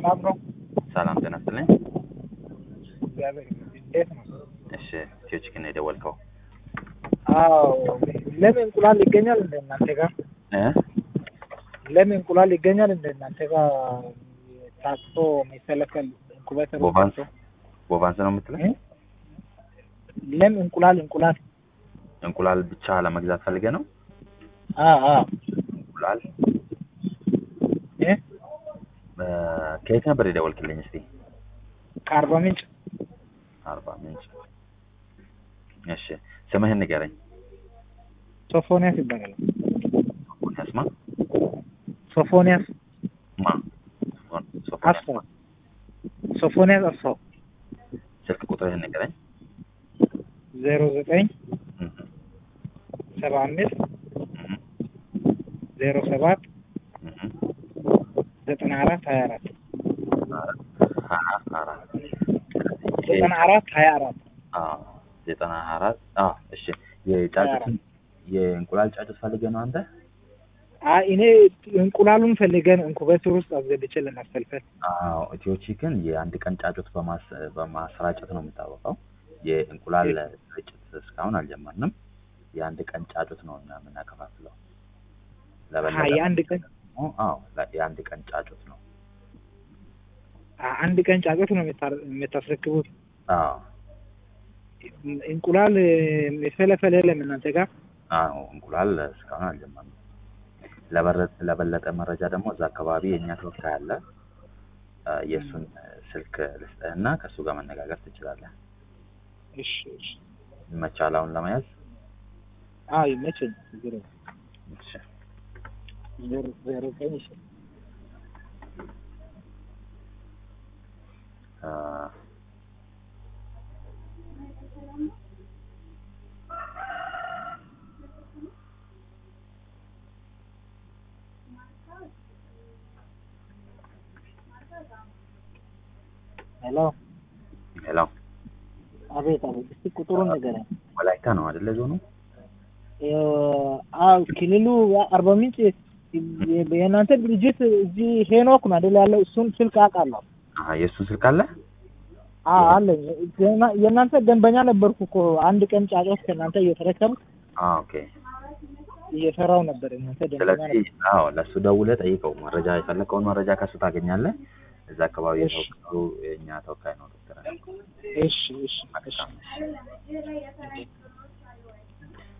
ሰላም ነው? ሰላም ጤና ይስጥልኝ። እግዚአብሔር ይመስገን። እንዴት ነው? እሺ ኢትዮ ቺክን ነው የደወልከው? አዎ። ለምን እንቁላል ይገኛል እንደ እናንተ ጋር? እ ለምን እንቁላል ይገኛል እንደ እናንተ ጋር? ታጥፎ የሚፈለፈል ኢንኩቤተር ውስጥ ቦቫንስ ገብቶ? ቦቫንስ ነው የምትለኝ? እ? ለምን እንቁላል እንቁላል? እንቁላል ብቻ ለመግዛት ፈልገ ነው? አ አ እንቁላል እ እ ከየት ነበር የደወልክልኝ? እስቲ ከአርባ ምንጭ አርባ ምንጭ። እሺ ስምህን ንገረኝ። ሶፎንያስ ይባላል። ሶፎንያስ ማ ሶፎንያስ ማ ሶፎንያስ አስፋው ማ? ሶፎንያስ አስፋው ስልክ ቁጥርህን ንገረኝ። ዜሮ ዘጠኝ እህ ሰባ አምስት እህ ዜሮ ሰባት እህ ዘጠና አራት ሀያ አራት አራት አራት ዘጠና አራት ሀያ አራት አዎ ዘጠና አራት አዎ እሺ የጫጩት የእንቁላል ጫጩት ፈልገህ ነው አንተ? አይ እኔ እንቁላሉን ፈልገን ኢንኩቤተር ውስጥ አስገብቼ ለማስፈልፈል አዎ ኢትዮ ቺክን የአንድ ቀን ጫጩት በማስ በማሰራጨት ነው የሚታወቀው። የእንቁላል ስርጭት እስካሁን አልጀመርንም። የአንድ ቀን ጫጩት ነው እኛ የምናከፋፍለው። አሀ የአንድ ቀን ደግሞ አዎ ለ- የአንድ ቀን ጫጩት ነው። አ- አንድ ቀን ጫጩት ነው የምታ- የምታስረክቡት። አዎ እንቁላል የፈለፈለ የለም እናንተ ጋር? አዎ እንቁላል እስካሁን አልጀመርንም። ለበረ- ለበለጠ መረጃ ደግሞ እዛ አካባቢ የእኛ ተወካይ አለ። አ፣ የእሱን ስልክ ልስጥህና ከእሱ ጋር መነጋገር ትችላለህ። እሺ እሺ። ይመቻል አሁን ለመያዝ? አዎ ይመቸኝ። ችግር የለም። እሺ ዜሮ ዜሮ ዘጠኝ እሺ አ፣ ሄሎ ሄሎ አቤት አቤት። እስቲ ቁጥሩን ንገረኝ። ወላይታ ነው አይደለ ዞኑ? አዎ ክልሉ አርባ ምንጭ የእናንተ ድርጅት እዚህ ሄኖክ ነው አይደል ያለው? እሱን ስልክ አውቃለሁ። አሀ የእሱን ስልክ አለ? አዎ አለኝ። የና- የእናንተ ደንበኛ ነበርኩ እኮ አንድ ቀን ጫጫት ከእናንተ እየተረከብኩ አዎ ኦኬ። እየሰራው ነበር። የእናንተ ደንበኛ ስለዚህ ነበር። አዎ ለእሱ ደውለህ ጠይቀው። መረጃ የፈለከውን መረጃ ከእሱ ታገኛለህ። እዛ አካባቢ እሺ። የተወካዩ የእኛ ተወካይ ነው ዶክተር እሺ እሺ እሺ። መልካም እሺ።